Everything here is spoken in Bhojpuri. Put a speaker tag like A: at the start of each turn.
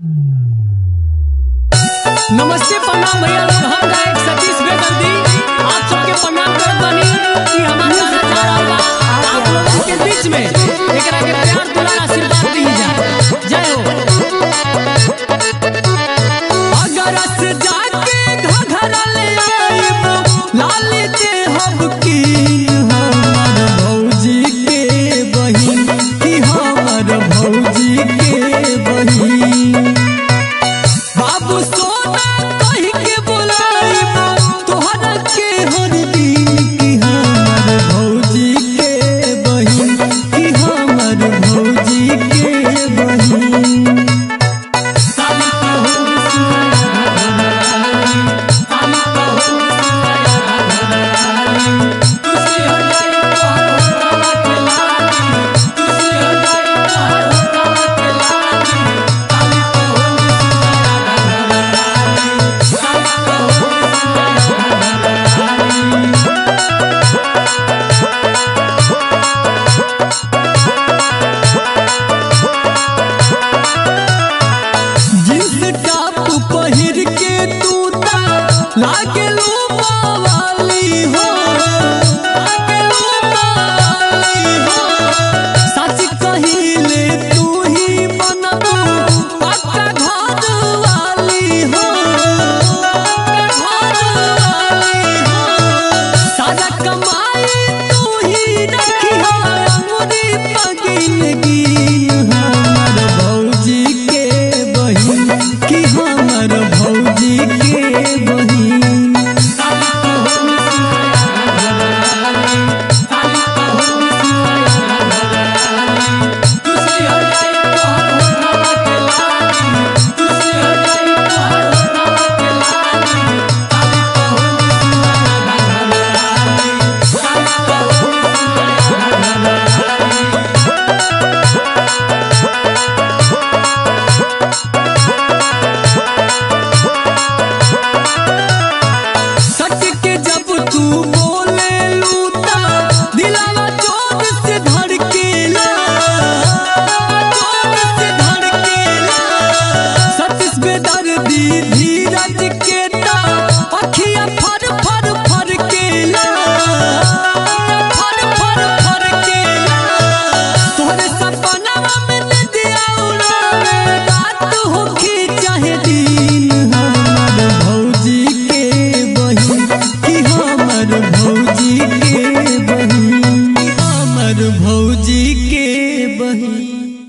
A: नमस्ते प्रणाम भैया लोग हम गायक सतीश बेदर्दी आप सबके प्रणाम करत बानी कि हमार गाना जा रहल बा आप लोगन के बीच में एकरा के प्यार दुलार आशीर्वाद दी जा जय हो अगर से जाके घघरा ले आइब लाल दे हब की हमर भौजी के बहिन की हमर भौजी के बहिन बाबू सोना कह के बुलाइब तोहरा के हर दिन की हमर भौजी के बहिन की हमर भौजी के बहिन जींस टॉप पहिर के तू ता लागे लो वाली हो लागे लो वाली हो सच कहिले तू ही बनबू पक्का घर वाली हो पक्का घर वाली हो सारा कमाई तू ही रखी हो अंगुरी पगिन गिन हमर भौजी के बहिन की हमर भौजी के बहिन सच के जब तू बोले लूटा दिलावा चोट से धड़केला चोट से धड़केला सतीश बेदर्दी धीरज के ता अखिया फर फर फर केला फर फर फर केला तोहरे सपना में नदिया उड़ा